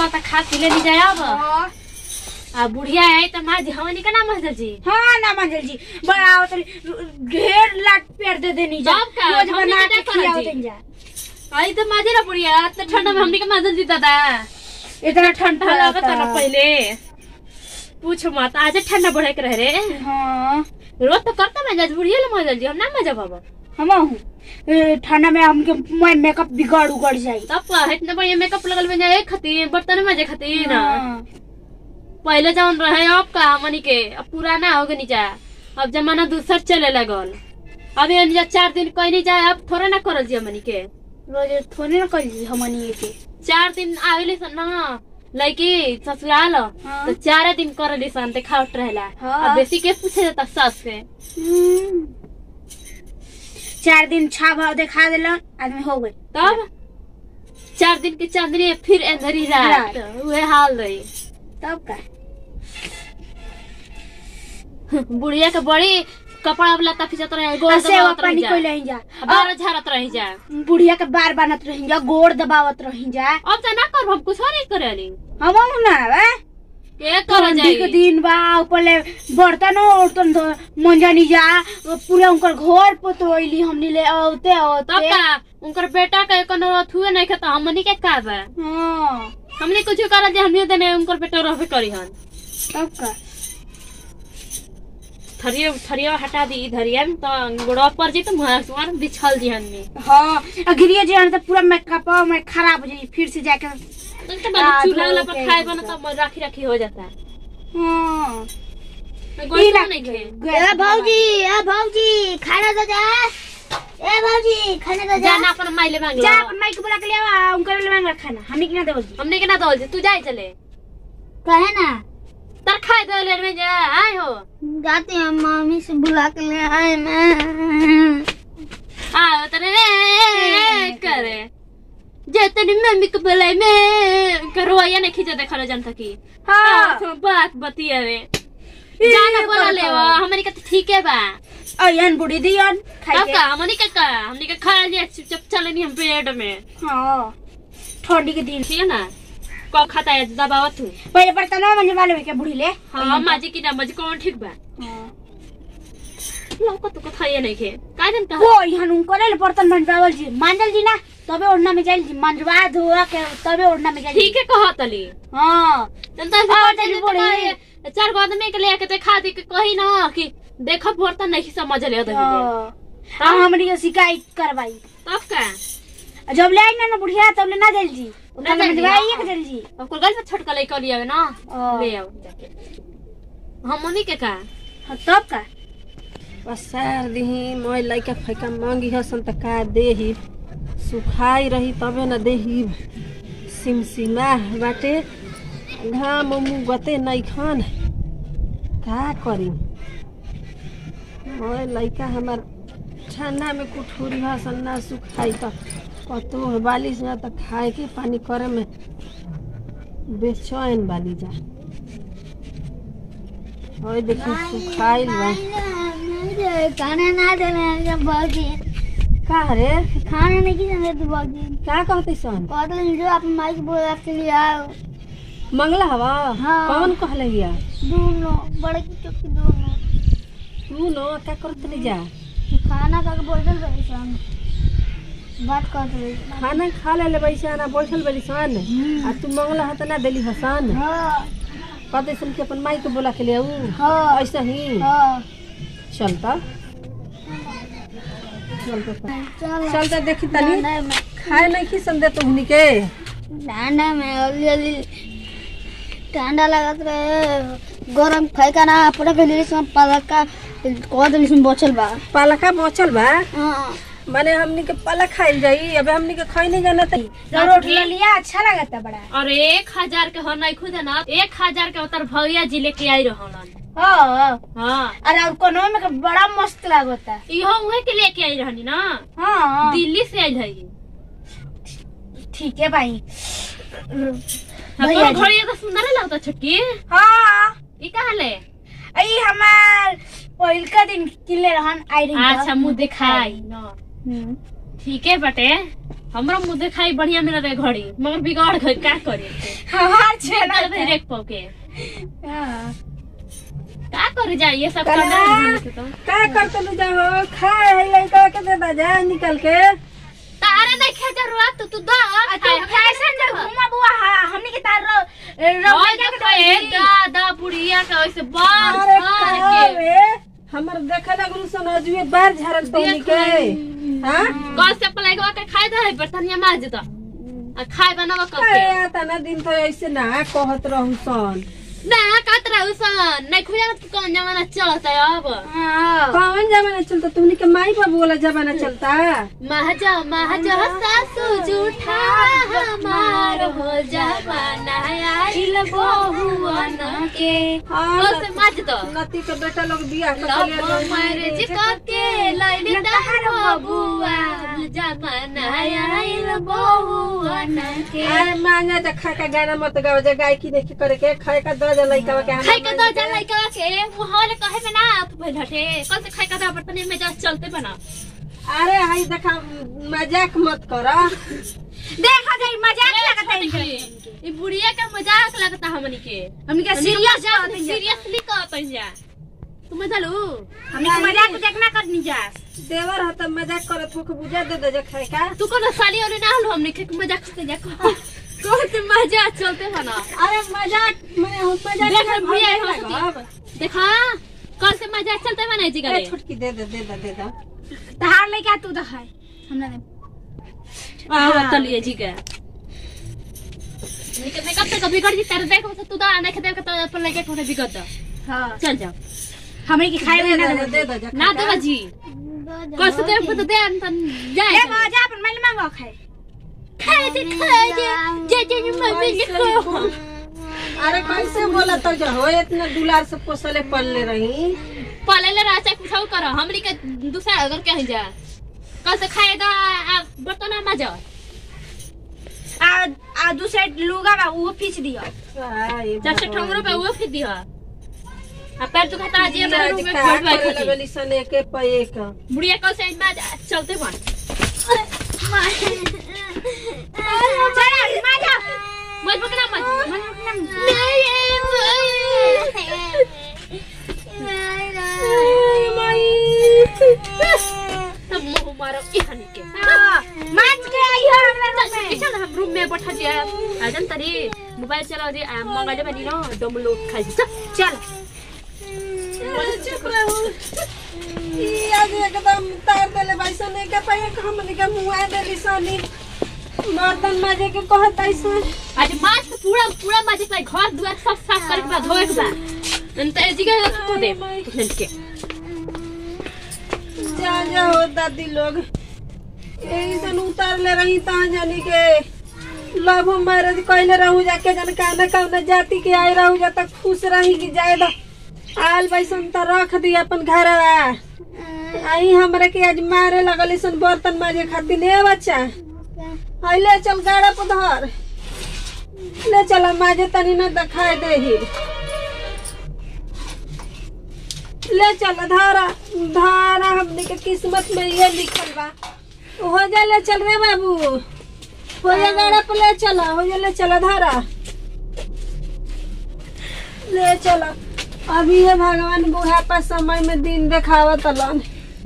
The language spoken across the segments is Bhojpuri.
चलो त खा पी ले ली जाए अब हाँ आ बुढ़िया है त माँ जी हमनी का नाम है जी हाँ ना मंजल जी बड़ा होतली ढेर लाट पेड़ दे देनी जा सब का, रोज हमनी बना के के क्या करत खियावत जी? जा आई तो माजे ना बुढ़िया त ठंडा में हमनी के माजन जीता था इतना ठंडा ठंडा लगता लगता ना पहले पूछ मत आज ठंडा बढ़े के रह रे हाँ रोज तो करता मैं जज बुढ़िया ले मजल जी हम ना मजा बाबा हम हूँ ए, ठंडा में हमके मैं मेकअप बिगड़ उगड़ जाई तब का इतना बढ़िया मेकअप लगल में जाए खातिर बर्तन में जे खातिर हाँ। पहले जौन रहे अब का हमनी के अब पुराना हो गई जा अब जमाना दूसर चले लगल अब ये जा चार दिन कहीं नहीं जाए अब थोड़ा ना करल जी हमनी के रोज थोड़ी ना करी हमनी के चार दिन आवेली सन ना लड़की ससुराल हाँ। तो चार दिन करली सन ते खावट रहेला हाँ। अब बेसी के पूछे जाता सास से हम्म। चार दिन छा भाव दिखा दिला आदमी हो गए तब चार दिन की चांदनी फिर अंधेरी रात रात। वह हाल रही तब का बुढ़िया के बड़ी कपड़ा लता खिंचत रहे गोड़ ऐसे दबावत रही पानी जा कोई नहीं जा बार झाड़त रही जा अब बुढ़िया के बार बनत रही जा गोड़ दबावत रही जा अब तो ना कर हम कुछ नहीं करेली हम हूँ ना वे के कर ठंडी के जाई दिन बा ऊपर ले बर्तन उर्तन धो मंजनी जा पूरा उनकर घर पोतोइली हमनी ले औते तब औते का उनकर बेटा के कोनो अथुए नहीं खाता हमनी के का बा हाँ हमनी कुछ कर जे हमनी देने उनकर बेटा रहबे करी हन तब का थरिया थरिया हटा दी धरिया में तो गोड़ा पर जी तो मुहार सुमार बिछल जी हन में हाँ अगिरिया जी तो पूरा मेकअप में खराब हो जाई फिर से जाके तो तो हाँ, चूल्हा वाला धो पर के खाए बना तो राखी राखी हो जाता है हाँ गोड़ ई तो रख नहीं खे ए भौजी ए भौजी खाना दे जा ए भौजी खाना दे जा जाना अपन माइले मांग जा लो अपन माई को बुला के ले आ उनकर ले मांग खाना हमनी के ना देबो हमने के ना दो तू जाए चले कहे ना तर खाए दो ले में जा आए हो जाते हैं मम्मी से बुला के ले आए मैं आओ तने करे जे तनी मम्मी को बुलाई मैं करवाया नहीं खींचा देखा लो जनता की हाँ हाँ, बात बतिया रे जाना बोला ले हमारी का तो ठीक है बा अयन बुढ़ी दियन खाई अब के का हमनी का का हमनी का खा लिया चुप चले नहीं हम पेट में हाँ ठंडी के दिन ठीक है ना कब खाता है दबावा तू पहले बर्तन में वाले के बुढ़ी ले हाँ माजी की ना माजी कौन ठीक बा हाँ। लौका तो कथा ये नहीं खे का जन का वो यहाँ उनकर ले बर्तन मंजवावल जी मांजल जी ना तबे ओढ़ना में जाइल जी मंजवा धोआ के तबे ओढ़ना में जाइल ठीक है कहा तली हाँ जनता से हाँ, बात तनी है तो बोली। कहे, चार गो आदमी के लेके ते खा दी के कही ना कि देखो बर्तन नहीं समझ ले दे हाँ हाँ, हमरी के शिकायत करवाई तब का जब ले आई ना ना बुढ़िया तब ले ना जाइल जी ना ओकरा जाइल जी, मंजवाई हाँ। के जाइल जी अब कोई गल में छोटका ले कर लिया ना हाँ। ले आओ जाके हम मम्मी के का हाँ, तब का पसार दही मैं लइका फैका मांगी हसन त का देही सुखाई रही तबे न देही सिमसिमा बाटे घाम मुगते नहीं खान का करी मैं लइका हमार ठंडा में कुठूरी हसन ना सुखाई त कतो बालिश ना त खाए के पानी करे में बेचैन बाली जा और देखी सुखाइल बा खाना ना देना बाजी का रे खाना नहीं की जाने तू बाजी का कहते सन कहते जो आप माइक बोला के लिए आओ मंगला हवा हाँ। कौन कहले हिया दोनों बड़े की चौकी दोनों तू नो का करत ले जा खाना खा के बोतल रही सन बात करते रही खाना खा ले ले बैसे ना बैठल बली सन आ तू मंगला हत ना देली हसन हाँ कहते सन कि अपन माई के बोला के ले आऊ हाँ ऐसा ही हाँ चलता चलता चल चलता देखी तनी ठंडा में खाए नहीं की सन दे तुहनी के ठंडा में जल्दी जल्दी ठंडा लगत रहे गरम खाई ना पूरा के लिए सब पलका कह दिली सुन बचल बा पालका बचल बा हाँ माने हमनी के पाला खाइल जाई अबे हमनी के खाई नहीं जाना तई रोटी लिया अच्छा लगता बड़ा और एक हजार के हो नहीं खुद ना एक हजार के उतर भैया जी लेके आई रहलन हाँ हाँ अरे और कोनो में के बड़ा मस्त लगता इहो उहे के लेके आई रहनी ना हाँ दिल्ली से आई है ठीक है भाई हमको घड़ी तो सुंदर लगता छुटकी हाँ ई कहाँ ले आई हमार पहिल का दिन किले रहन आई रही अच्छा मुंह दिखाई न हम्म। ठीक है बटे हमरा मुंह देखाई बढ़िया मिल रहे घड़ी मगर बिगाड़ गई का करे हमार चल रेक पके का करे जाए ये सब कला। करना है हमनी के तो का करते नु जाओ खाए है लड़का के दे दा जा निकल के तारे नहीं खे जरूरत तू तू दा तू फैशन जे घुमा बुआ हमनी के तार रो रोई के कहे दादा बुढ़िया का वैसे बार अरे बार का के रे हमर देखे लगलू सन अजुए बार झारल तोनी के हां कल से पलाई के खाए दे बर्तनिया मार जता आ खाए बनावा कब के अरे तना दिन तो ऐसे ना कहत रहू सन ना कातरा उसन नहीं खुजा कि कौन जमाना चलता है अब कौन जमाना चलता तुमनी के माई बाबू वाला जमाना चलता महजा महजा सासू जूठा हमार हो जमाना आइल बहुअन के हाँ, कल से माज दो नती के बेटा लोग बियाह कर लव मैरिज करके लैली तहर बबुआ जमाना आइल बहुअन के अरे मांगा जा खा का गाना मत गाओ जा गाय की देखी करे के खाए का दो जा लइका के खाई के दो जा लइका के मुहाल कहे में ना तू भइल हटे कल से खाई का दो बर्तन में जा चलते बना अरे हाय देखा मजाक मत करा देखा जाई मजाक लगता है ये बुढ़िया का मजाक लगता हमनी के हमनी के सीरियस सीरियसली कहत जा तू मजा लो हमनी के मजाक उजाक ना करनी जा देवर ह त मजाक करत हो के बुझा दे दे जा खाए का तू कोनो साली वाली ना हलो हमनी के मजाक से जा कौन से मजा चलते बना अरे मजाक मैं हम मजाक देख में बुढ़िया भागे हंसती। लगब। देखा कल से मजाक चलते बना जी ए, करे छुटकी दे दे दे दे दे दे तहार लइका तू दखाई हमरा दे आवा तलिए जी के निकल निकल से कभी कर जी तेरे देख से तू दा नहीं खेते के तो पर लगे कोने बिगड़ दो हां चल जाओ हमनी के खाए दे में ना दे दे दे दे जा ना खाए दो जी कल से देख तो दे अंतन जाए ए जा अपन मैल मांगो खाए खाए दे खाए दे जे जे मम्मी लिखो अरे कैसे बोला तो जो हो इतना दुलार से पोसले पलले रही पहले ले रहा चाहे कुछ करो हमरी के दूसरा अगर कहीं जा कल से खाए दा आ, बर्तन में जा आ आ दूसरे लुगा बा वो पीछ दियो आए जब से ठंगरो पे वो फिर दिया आ पैर तो खाता जी मेरे रूम में का खोल करे बैठ लगली सन एके पे एक बुढ़िया कल से में जा- चलते बन चला माजा मत पकड़ा मत मन सब मुंह मारो इहनी के माज के आई हो हमरा चल में चल हम रूम में बैठा दिया आ जन तरी मोबाइल चलाओ जी आ मंगा ले बनी ना डाउनलोड खाई चल चल चुप रहो ई आज एकदम तार देले भाई सन एके पे एक हमनी के मुंह देली सनी बर्तन माजे के कहत ऐसे आज माछ के पूरा पूरा माछ के घर दुआर सब साफ करे के बाद धोए के बाद अंत ए जगह को दे तुरंत के जा जा हो दादी लोग यही सन उतार ले रही तहाँ जानी के लव मैरिज कैले रहू जाके जन काना कौना जाति के आए रहू जा तक खुश रही कि जाए दा आल बैसन त रख दी अपन घर आई हमरे के आज मारे लगल सन बर्तन माजे खातिर ने बच्चा आई ले चल गाड़ा पर धर ले चल माजे तनी न दिखाई दे ही ले चल धारा धारा हमने के किस्मत में ये लिखल बा हो जा ले चल रे बाबू हो जा गाड़ा पर ले चल हो जा ले चल धारा ले चल अभी ये भगवान बुढ़ापा समय में दिन देखावत लन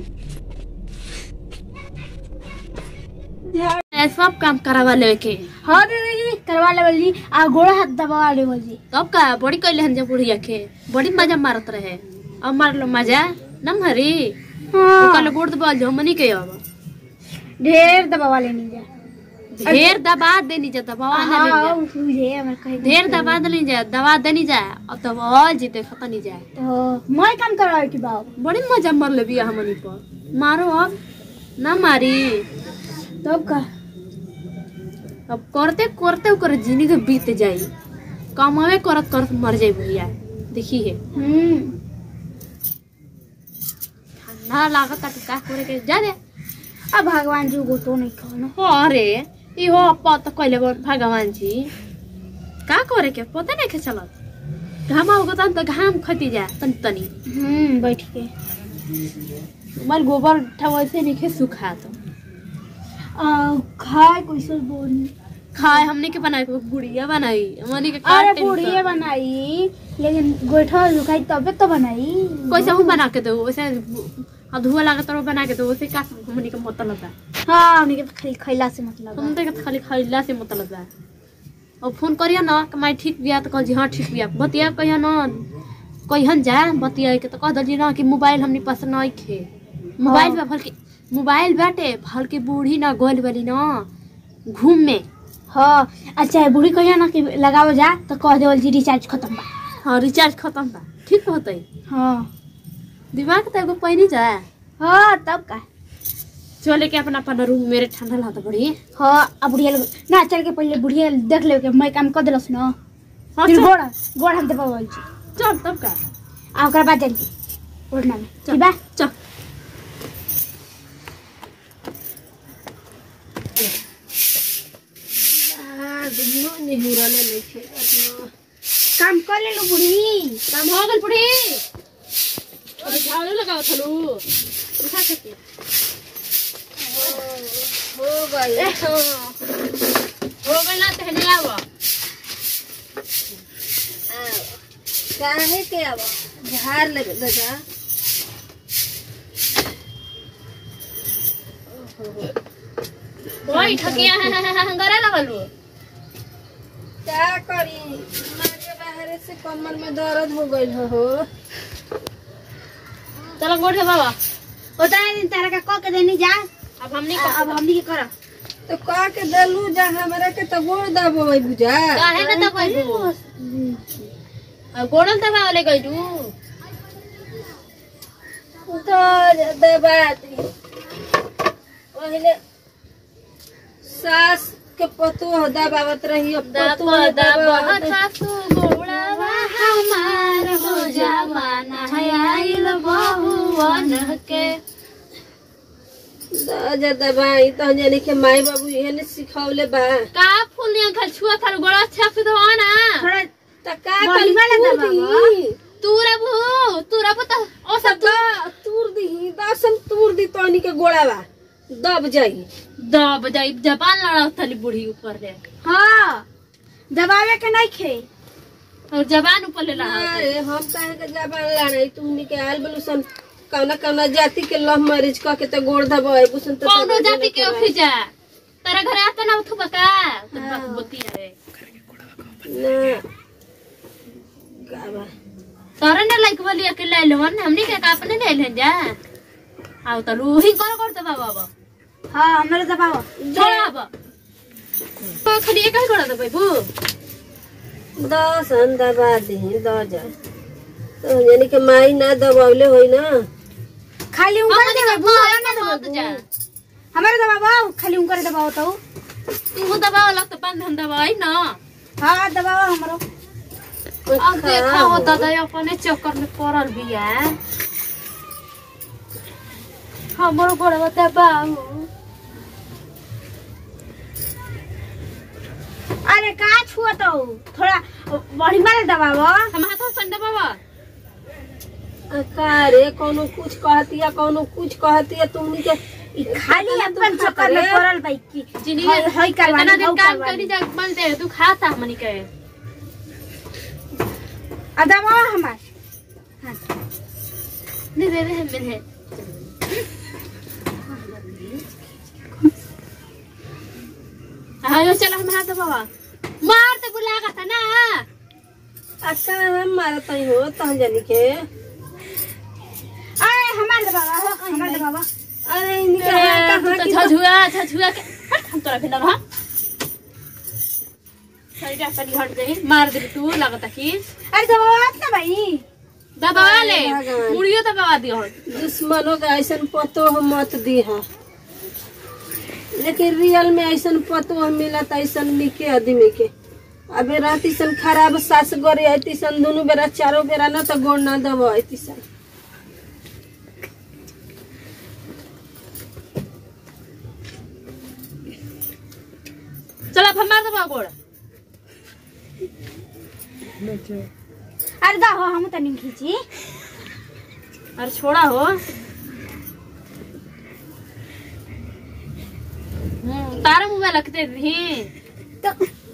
झाड़ ए, सब काम करावा ले के हाँ दीदी करवा ले बोली आ गोड़ा हाथ दबा ले बोली तब का बड़ी कैले हन जब बुढ़िया के बड़ी मजा मारत रहे अब मार लो मजा नम हरी हाँ कल गोड़ दबा जो मनी के अब ढेर दबा लेनी जा ढेर दबा देनी जा दबा ना ले जा तुझे हमें कह ढेर दबा देनी जा दबा देनी जा अब दबा जीते खता नहीं जाए तो मैं काम करवा की बाप बड़ी मजा मर ले बिया हमनी पर मारो अब ना मारी तो का अब करते करते ओकर जिंदगी बीत जाई कमावे करत करत मर जाई भैया देखी है हम्म ठंडा लागत है का करे के जा दे अब भगवान जी को तो नहीं खाना अरे इहो पत कइले बन भगवान जी का करे के पता नहीं के चलत घाम होगा तन तो घाम खती जा तनी तनी हम्म बैठ के मर गोबर ठवैसे नहीं के सुखा तो खाए कैसे बोली खाए हमने के बनाई गुड़िया बनाई हमने के अरे काटे पूड़िए बनाई लेकिन गोइठा दुखाई तबे तो बनाई कैसे हम बना के दो वैसे अब धुआ लागत रहो बना के दो वैसे का हमने के मतलब बा हाँ हमने के खाली खैला से मतलब हम तो खाली खरीदला से मतलब बा और फोन करिया ना कि मैं ठीक बिया तो कह जी हाँ ठीक बिया बतिया कहिया ना कहियन जा बतिया के तो कह दली ना कि मोबाइल हमनी पास नहीं खे मोबाइल बा भल के मोबाइल बाटे भल के बूढ़ी ना गोल वाली ना घूम में हाँ अच्छा बूढ़ी कहिया ना कि लगाओ जा तो कह देवल जी रिचार्ज खत्म बा हाँ रिचार्ज खत्म बा ठीक होतई हाँ दिमाग तो एगो पैनी जा हाँ तब का चले के अपना अपना रूम मेरे ठंडा लाता बड़ी हाँ अब बुढ़िया लोग ना चल के पहले बुढ़िया देख ले के मैं काम कर दिलस ना हाँ फिर चल गोड़ गोड़ हम देबा बोल छी चल तब का आ ओकरा बाद जल्दी उड़ना में ठीक बा चल काम कर ले लो बुढ़ी काम हो गल बुढ़ी अरे झाड़ू लगाओ थलू उठा सकती हो गई हो गल ना तहले आवा काहे के अब झाड़ लग लगा वही ठकिया हंगरा लगलू क्या करी मारे बाहर से कमर में दर्द हो गई हो चलो गोड़ है बाबा उतना दिन तारा का कह के देनी जा अब हमने अब हमनी के कर तो कह के दलू जा हमरा के तो गोड़ दबोई बुझा काहे ना तब गइलू अब गोड़ल तब वाले गइलू तो दबा दी पहले सास के पतो दबावत रही अब पतो दबा दबा दबावत सासू गोड़वा हमार हो जवाना है आइल बहुवन के जा दबाई तो जाने के माई बाबू ये ने सिखौले बा का फूल नियन खल छुआ थार गोड़ा अच्छा से धो ना थोड़ा त का बड़ी करी वाला तूर दबावा। दी तू रबू तू रबू तो ओ सब सब तूर दी दसन तूर दी तोनी के गोड़ावा दब जाई दब जाई जबान लड़ा थली बूढ़ी ऊपर रे हाँ दबावे के नहीं खे और जबान ऊपर ले लड़ा अरे हम काहे के जबान लड़ाई तू के आल बलुसन कौना कौना जाति के लव मैरिज क के त गोड़ दबाई बुसन त कौनो जाति के ओखी जा तेरा घरे आता ना उठू बका तो हाँ। बती रे ना का बा तोरा ने लाइक बोली के ले लो ने हमनी के का अपने ले ले जा आओ तो रूही कर कर दबा बाबा हाँ हमारे दबाओ छोड़ा अब तो खाली एक ही कर दबा बू दसन दबा दी द जा तो यानी के माई ना दबावले होई ना खाली हम उनकर नहीं दबाओ कर ना मत दबाओ जा हमारे दबाओ खाली उनकर दबाओ तो तू दबाव लग तो बंधन दबाई ना हाँ दबाओ हमारो अब देखा हो दादा अपने चक्कर में पड़ल बिया हमरो गोड़वा दबाऊ अरे का छुआ तो थोड़ा बड़ी मारे दबाओ हम हाथ से दबावा का रे कोनो कुछ कहतिया कोनो कुछ कहतिया तुमनी के ई खाली अपन चक्कर में पड़ल बाई की जिनी हई हई करवानी इतना दिन हऊ काम करवानी। करी जा मन दे तू खाता हमनी के आ दबाओ हमार दे दे दे मिले आयो चलो हम हाथ दबावा मार तो बुला का था ना अच्छा हम मारत ही हो तह जानी के अरे हमार दबाओ हमार दबाओ अरे इनके तू कहाँ तो की झझुआ झझुआ के हट हम तोरा भिंडा रहा सही तनी हट गई मार दे तू लगता कि अरे दबाओ ना भाई दबावा ले भगवान। मुड़ियो दबावा दियो दुश्मनों का ऐसा पतो हम मत दी है लेकिन रियल में ऐसा पतो मिला था ऐसा निके आदमी के अबे रहती सन खराब सास गरे आती सन दोनों बेरा चारों बेरा ना तो गोड़ ना दबो आती सन चलो अब हम मार दबा गोड़ अरे दा हो हम तनी खींची अरे छोड़ा हो हम्म, तारा मोबाइल रखते दी तो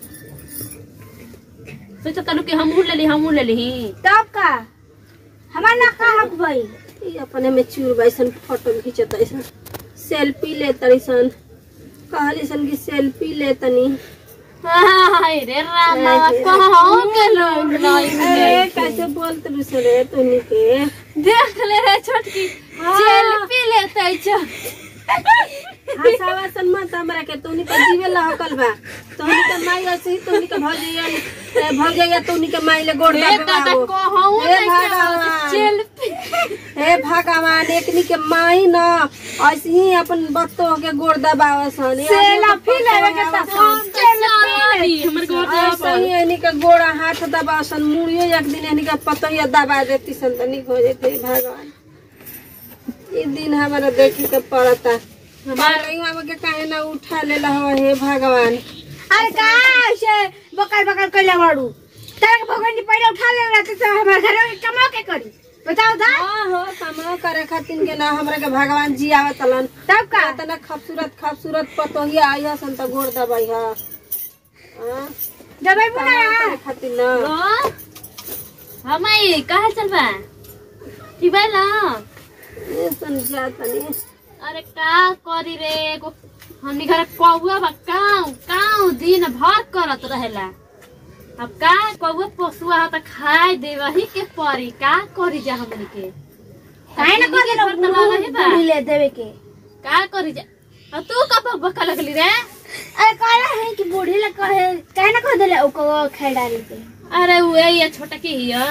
सोचा तलू कि हमहू ले ली हमहू ले ली तब का हमार ना का हक भाई ई अपने में चूर बैसन फोटो खींचत ऐसन सेल्फी ले तरीसन कहली सन की सेल्फी ले तनी हाय रे रामा कहाँ के लोग नहीं अरे कैसे बोलत रुसे रे तनी के देख ले रे छोटकी सेल्फी लेते छ हसावा सन मत हमरा के तोनी के जीवे लहकल बा तोनी के माई ऐसे ही तोनी के भौजैया भौजैया तोनी के माई ले गोड़ ए दबे दादा बाबू कहूँ हे नहीं भगवान। सेल्फी हे भगवान एकनी के माई न ऐसे ही अपन बत्तो के गोड़ दबावे सन सेल्फी लेवे के त हम तो सारी हमर घर ऐसे ही एनी के गोड़ा हाथ दबावे सन मुड़ियो एक दिन एनी के पतोहिया दबा देती सन तनी हो जेते भगवान ई दिन हमारा देखे के पड़ता हमारे हम के काहे ना उठा लेला हो हे भगवान अरे का से बकर बकर कइले बाड़ू तारा के भगवान जी पहले उठा ले रहते तो हमार घर में कमा के करी बताओ दा हाँ हो कमाओ करे खातिर के ना हमरा के भगवान जी आवत तलन तब का तना खूबसूरत खूबसूरत पतोहिया आई सन त गोड़ दबाई हा हाँ, दबाई बुना कमाओ करे खातिर ना हम आई कहाँ चलबा ठीक बा ना ये सन जा तनी अरे का करी रे एगो हमनी घर कौआ बा काऊ काऊ दिन भर करत रहेला अब का कौआ पोसुआ ह त खाए देवही के परी का करी जा हमनी के काहे ना कर हमनी के घर त लगही बा। ले ले देवे के का करी जा अब तू कब बका लगली रे अरे कहला है कि बूढ़ी लग कहे काहे ना कह देले ओको खाई डाली के अरे उहे ये छोटा की हिया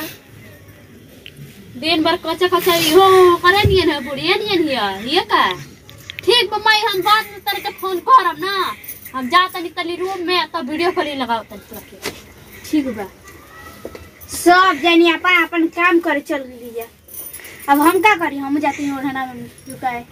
दिन भर कच्चा कच्चा हो करे नियन है बुढ़िया नियन हिया हिया का ठीक बा मैं हम बाद में तेरे के फोन करब ना हम जा तनी तनी रूम में तब वीडियो कॉलिंग लगाओ तनी तोरा के ठीक बा सब जानी अपन अपन काम करे चल लीजिए अब हम क्या करी हम जाती हैं ओढ़ना में रुकाए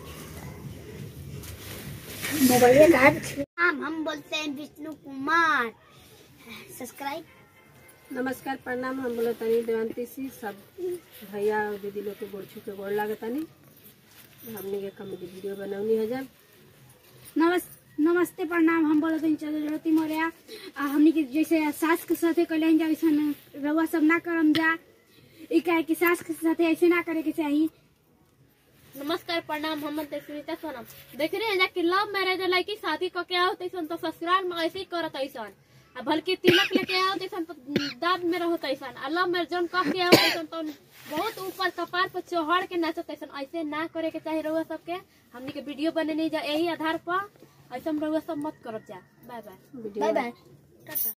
मोबाइल हम हम बोलते हैं विष्णु कुमार सब्सक्राइब नमस्कार प्रणाम हम बोले तनी देवंती सी सब भैया और दीदी लोग के गोड़ छू के गोड़ लागे तनी हमने के कॉमेडी वीडियो बनौनी है जब नमस नमस्ते प्रणाम हम बोलते हैं चलो ज्योति मौर्य आ हमनी के जैसे सास के साथे कल्याण जा वैसन रउआ सब ना करम जा ई काहे कि सास के साथे ऐसे ना करे के चाहिए नमस्कार प्रणाम हम सुनीता सोनम देख रहे हैं जा कि लव मैरिज लड़की शादी क के आओ तैसन तो ससुराल में ऐसे ही करत ऐसन आ बल्कि तिलक लेके आओ तैसन तो दाद में रहो तैसन आ लव मैरिज जौन कह के आओ तैसन तो बहुत ऊपर कपार पर चढ़ के नाचत तैसन ऐसे ना करे के चाही रउआ सबके हमनी के वीडियो बने नहीं जा यही आधार पर ऐसा रउआ सब मत करब जा bye bye video bye by